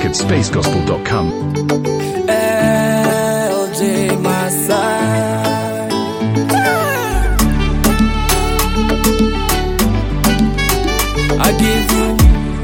music at spacegospel.com. LJ Masai. I give you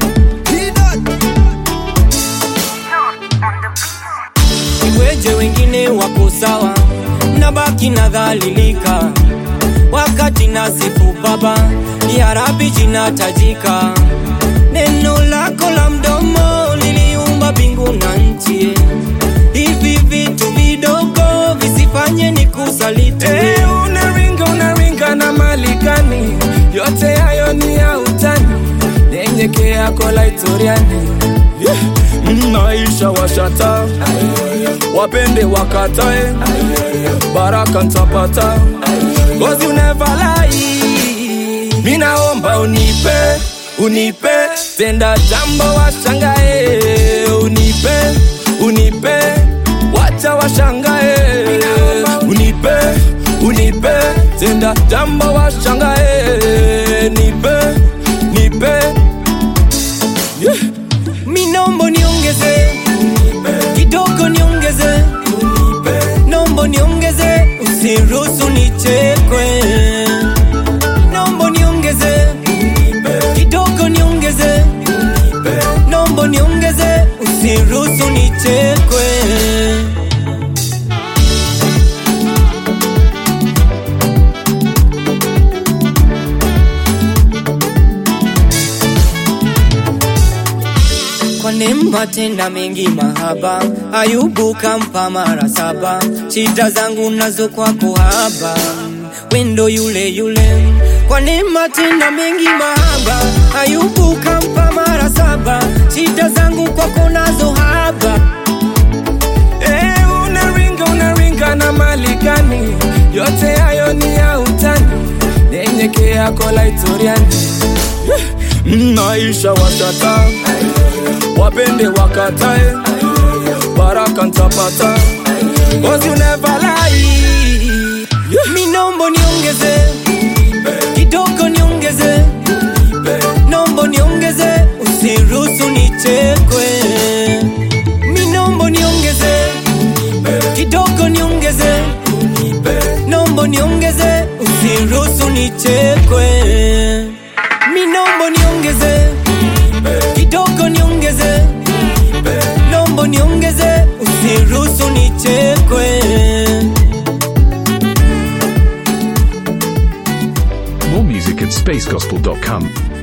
iweje wengine wako sawa nabaki nadhalilika wakati nasifu baba ya rabi jinatajika neno lako la mdomo liliumba mbingu na nchi hivi vitu vidogo visifanye ni kusaliti Eh, unaringa unaringa na mali gani? Yote hayo ni ya utani, nyenyekea kwa laitoriani yeah. Maisha washata, wapende wakatae, baraka ntapata, cause you never lie. Minaomba unipe, unipe, tenda jambo washangae, unipe, unipe, wacha washangae, unipe, unipe, tenda jambo washangae, nipe, nipe, yeah. minombo niongeze kidogo niongeze nombo niongeze usiruhusu nichekwe nombo niongeze kidogo niongeze nombo niongeze usiruhusu nichekwe kwa neema tenda mengi mahaba ayubu kampa mara saba shida zangu nazo kwako haba wendo yule yule kwa neema tenda mengi mahaba ayubu kampa mara saba shida zangu kwako nazo haba Eh, unaringa unaringa na mali gani? Yote hayo ni ya utani, nyenyekea kwa laitoriani yeah. Maisha washata, wapende wakatae, baraka ntapata, cause you never lie yeah. minombo niongeze kidogo niongeze nombo niongeze usiruhusu nichekwe minombo niongeze kidogo niongeze nombo niongeze usiruhusu nichekwe minombo niongeze kidogo niongeze nombo niongeze usiruhusu nichekwe More music at spacegospel.com.